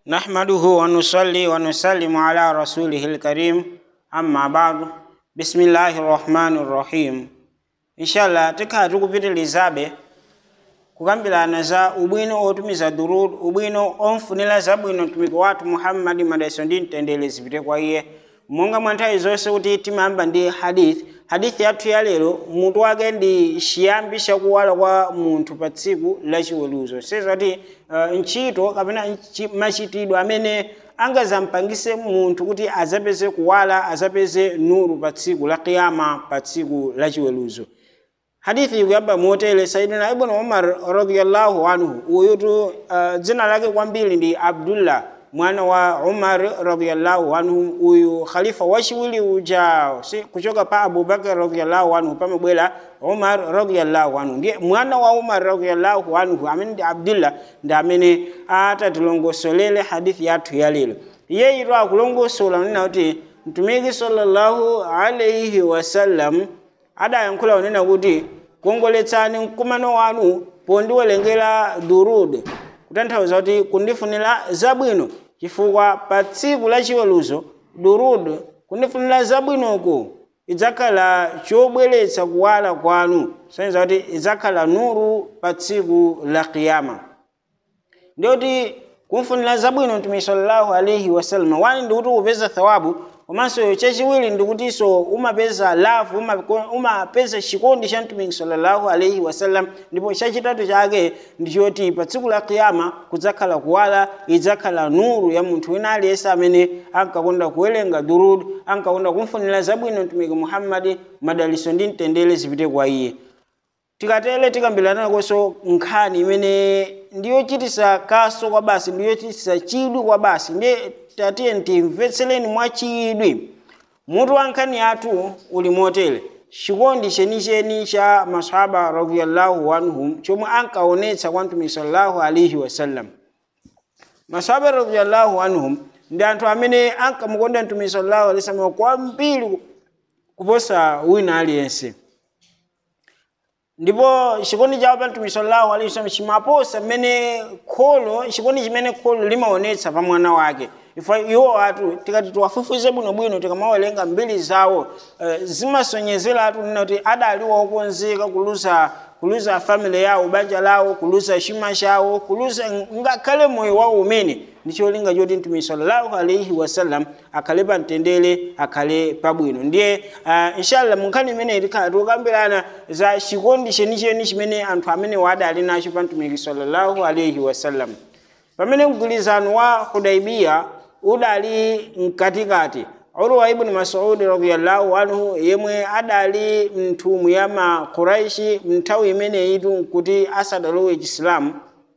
نحمده ونصلي ونسلم على رسوله الكريم أما بعد بسم الله الرحمن الرحيم inshallah tikhala tikupitilizabe kukambirana za ubwino otumiza durud ubwino omfunira zabwino mtumiki wathu muhammadi madalitso ndi mtendere zipite kwa iye monga mwa nthawi zonse kuti timayamba ndi hadith hadithi yathu ya lero mutu wake ndi chiyambi chakuwala kwa munthu pa tsiku lachiweruzo sezati uh, ntchito kapena nchi- machitidwe amene angazampangise munthu kuti azapeze kuwala azapeze nuru pa tsiku la kiyama pa tsiku lachiweruzo hadithi ikuyamba motere saidina ibn umar radiyallahu anhu uyutu uh, dzina lake kwambiri ndi abdullah mwana wa umar radiyallahu anhu uyu khalifa wachiwiri uja si, kuchoka pa abubakar radiyallahu anhu pamabwera umar radiyallahu anhu ndiye mwana wa umar radiyallahu anhu amene ndi abdullah ndi amene atatilongosolere hadithi yathu ya lero iye ito akulongosola nena kuti mtumiki sallallahu alaihi wasallam adayankhula kunena kuti kongoletsani mkumano wanu pondiwerengera durud kutanthauza kuti kundifunira zabwino chifukwa pa tsiku lachiweruzo durud kundifunira zabwinoko idzakhala chobweretsa kuwala kwanu soneza kuti idzakhala nuru pa tsiku la kiyama ndiyoti kumfunira zabwino mtumiki sallallahu alaihi wasallam wani ndikuti upeza thawabu komanso chachiwiri ndikutinso umapeza lavu umako- umapeza chikondi cha mtumiki sallallahu alaihi wasallam ndipo chachitatu chake ndichoti pa tsiku la kiyama kudzakhala kuwala idzakhala nuru ya munthu wina aliyense amene ankakonda kuwerenga durud ankakonda kumfunira zabwino mtumiki muhammadi madalitso ndi mtendere zipite kwa iye tikatele tikambirana koso nkhani imene ndiyochitisa kaso kwa basi ndiyochitisa chidwi kwa basi ndiye tatiye timvetsereni mwa chidwi mutu wa nkhani yathu uli motere chikondi chenicheni cha masahaba radiyallahu anhum chomwe ankaonetsa kwa mtumiki sallallahu alaihi wasallam masahaba radiyallahu anhum ndi anthu amene ankamukonda mtumiki sallallahu alaihi wasallam kwambiri kuposa wina aliyense ndipo chikondi chawo pa mtumiki sallallahu alaihi wasallam chimaposa mmene kholo chikondi chimene kholo limaonetsa pa mwana wake ifa iwo atu tikati tiwafufuze bwinobwino tikamawerenga mbiri zawo uh, zimasonyezera atu nina kuti adali wokonzeka kuluza kuluza family yawo banja lawo kuluza chuma chawo kuluza ngakhale moyo wawo umene ndi cholinga choti mtumiki sallallahu alaihi wasallam akhale pa mtendere akhale pabwino ndiye uh, inshallah munkhani imene tikhala tikukambirana za chikondi chenicheni chimene anthu amene wadali nacho pa mtumiki sallallahu alaihi wasallam pamene mgwirizano wa hudaibiya udali mkatikati urwa ibn masudi radiyallahu anhu yemwe adali mnthumwi ya makuraishi mnthawi imeneyitu kuti asadalowe chisilamu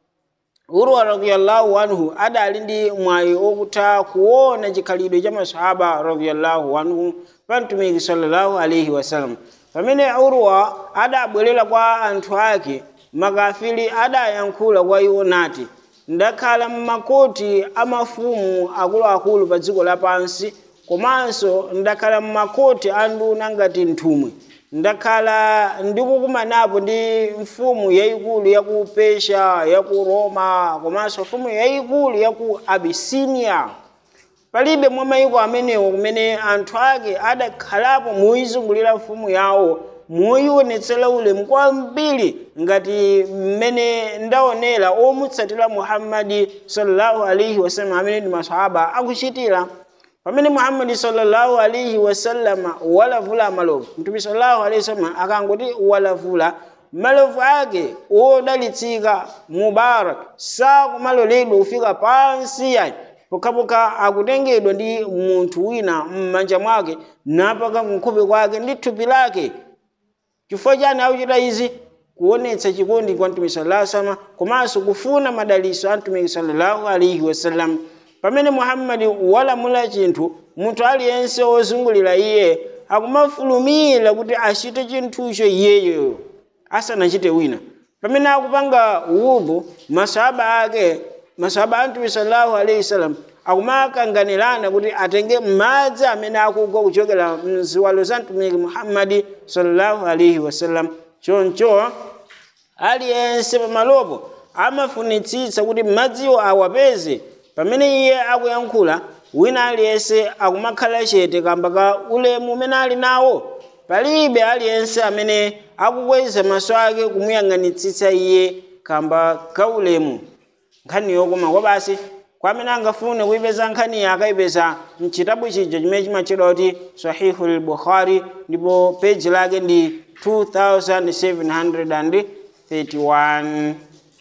urwa radiyallahu anhu adali ndi mwayi okutha kuona chikhalidwe cha masahaba radiyallahu anhu pa mtumiki sallallahu alaihi wasallam pamene urwa adabwerera kwa anthu ake makafiri adayankhula kwa iwo nati ndakhala mmakoti a mafumu akuluakulu pa dziko lapansi komanso ndakhala mmakoti a nduna ngati nthumwi ndakhala ndikukumanapo ndi mfumu yayikulu ya ku pesha ya ku roma komanso mfumu yayikulu ya ku abisinia palibe mwa mayiko amenewo kumene anthu ake adakhalapo muizungulira mfumu yawo muyionetsera ulemu kwambiri ngati mmene ndaonera omutsatira muhammadi sallallahu alaihi wasallam amene ndi masahaba akuchitira pamene muhammadi sallallahu alaihi wasallama walavula malovu mtume sallallahu alaihi wasallam akangoti walavula malovu ake odalitsika mubarak sakumaloledwa kufika pansi yayi pokhapokha akutengedwa ndi munthu wina m'manja mwake napaka nkhope kwake ndi thupi lake chifukwa chani akuchita izi kuonetsa chikondi kwa mtumiki sallallahu alaihi wasallam komanso kufuna madalitso a mtumiki sallallahu alaihi wasallam pamene muhammadi walamula chinthu munthu aliyense wozungulira iye akumafulumira kuti achite chinthucho iyeyo asanachite wina pamene akupanga wudhu masahaba ake masahaba a mtumiki sallallahu alaihi wasallam akumakanganirana kuti atenge madzi amene akugwa kuchokera mziwalo za mtumiki muhammadi sallallahu alaihi wasallam choncho aliyense pamalopo amafunitsitsa kuti madziwo awapeze pamene iye akuyankhula wina aliyense akumakhala chete kamba ka ulemu umene ali nawo palibe aliyense amene akukweza maso ake kumuyang'anitsitsa iye kamba ka ulemu nkhani yokoma kwa basi kwa amene angafune kuipeza nkhaniyi akayipeza mchitabu chija chimene chimatchedwa kuti sahihu lbukhari ndipo peji lake ndi 2731